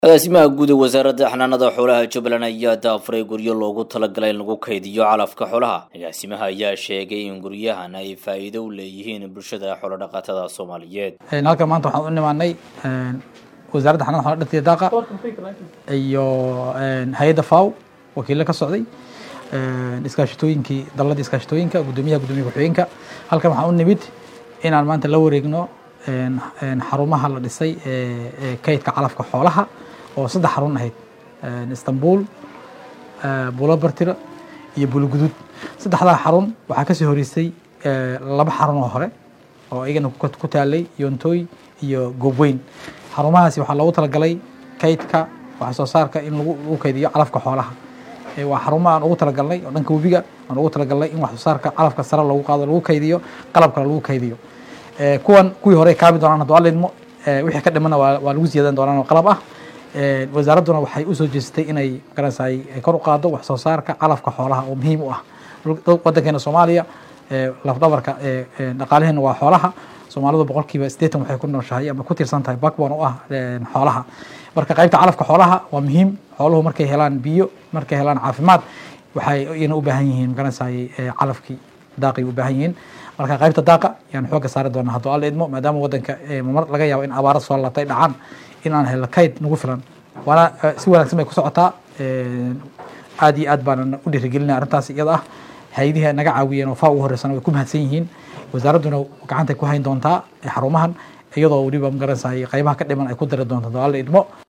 agaasimaha guud ee wasaaradda xanaanada xoolaha jubbaland ayaa daafuray guryo loogu talagalay in lagu kaydiyo calafka xoolaha agaasimaha ayaa sheegay in guryahan ay faa'iido u leeyihiin bulshada xoolodhaqatada soomaaliyeed halkan maanta waxaan u nimaanay wasaaradda xanaanada xoolaha dhirta iyo daaqa iyo hay-adda faw wakiilo ka socday iskaashatooyinkii dalalada iskaashatooyinka guddoomiyaha guddoomiya ku-xigeenka halkan waxaan u nimid inaan maanta la wareegno xarumaha la dhisay ee kaydka calafka xoolaha oo saddex xarun ahayd istanbul bulobartira iyo bulugudud saddexdaa xarun waxaa kasii horeysay laba xarun oo hore oo iyagana ku taalay yontooy iyo goobweyn xarumahaasi waxaa loogu talagalay kaydka wax soo saarka in lagu kaydiyo calafka xoolaha waa xarumo aan ugu talagalnay oo dhanka webiga aan ugu talagalnay in wax soo saarka calafka sare loogu qaado lagu kaydiyo qalabkana lagu kaydiyo kuwan kuwii hore kaabi doonaan hadduu alla idmo wixii ka dhimana waa lagu ziyaadan doonaan oo qalab ah wasaaradduna waxay usoo jeestay inay magaranaysaay kor u qaado wax soo saarka calafka xoolaha oo muhiim u ah waddankeena soomaaliya lafdhabarka dhaqaalaheena waa xoolaha soomaalidu boqolkiiba siddeetan waxay ku nooshahay ama ku tiirsan tahay backbone u ah xoolaha marka qaybta calafka xoolaha waa muhiim xooluhu markay helaan biyo markay helaan caafimaad waxay iyana u baahan yihiin magaranaysaay calafkii daaqay u baahan yihiin marka qaybta daaqa yaan xooga saari doonaa hadduu alla idmo maadaama waddanka mar laga yaabo in abaara soo laabtay dhacaan in aan helno kayd nagu filan waana si wanaagsan bay ku socotaa aad iyo aad baanan u dhiirigelinaya arrintaas iyada ah hay-adihi naga caawiyeen oo faa ugu horeysana way ku mahadsan yihiin wasaaradduna gacantay ku hayn doontaa xarumahan iyadoo weliba magaranaysaay qaybaha ka dhiman ay ku dari doonto hadduu alla idmo